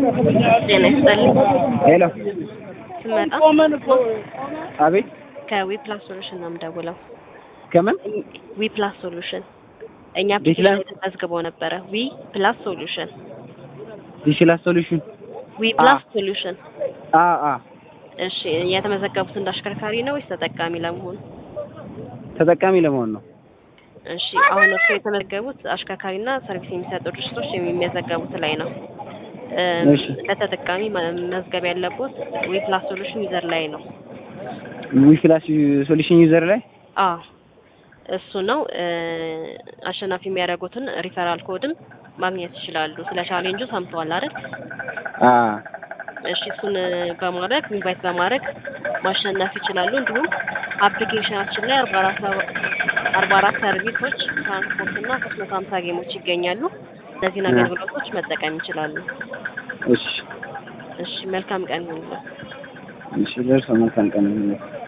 ጤና ይስጥልኝ። ሄሎ ስመጣ አቤት ከዊፕላስ ሶሉሽን ነው የምደውለው። ከምን ዊፕላስ ሶሉሽን እኛ ዲጂታል- አፕሊኬሽን ተመዝግበው ነበረ። ዊ ፕላስ ሶሉሽን ዲጂታል ሶሉሽን ዊ ፕላስ ሶሉሽን። አ አ እሺ የተመዘገቡት እንደ አሽከርካሪ ነው ወይስ ተጠቃሚ ለመሆን? ተጠቃሚ ለመሆን ነው። እሺ አሁን እርሱ የተመዘገቡት አሽከርካሪና ሰርቪስ የሚሰጡ ድርጅቶች የሚመዘገቡት ላይ ነው። እም፣ እሺ። ለተጠቃሚ መመዝገብ ያለቦት ዊ ፕላስ ሶሉሽን ዩዘር ላይ ነው። ዊፕላስ ሶሉሽን ዩዘር ላይ አዎ እሱ ነው። እ፣ አሸናፊ የሚያደርጉትን ሪፈራል ኮድም ማግኘት ይችላሉ። ስለ ቻሌንጁ ሰምተዋል አይደል? አ እሺ እሱን በማድረግ ኢንቫይት በማድረግ ማሸነፍ ይችላሉ። እንዲሁም አፕሊኬሽናችን ላይ አርባ አራት አርባ አራት ሰርቪሶች ትራንስፖርት እና ሶስት መቶ ሀምሳ ጌሞች ይገኛሉ። እነዚህን አገልግሎቶች መጠቀም ይችላሉ። እሺ እሺ መልካም ቀን ይሁንልዎት። እሺ ደርሶ መልካም ቀን ይሁንልህ።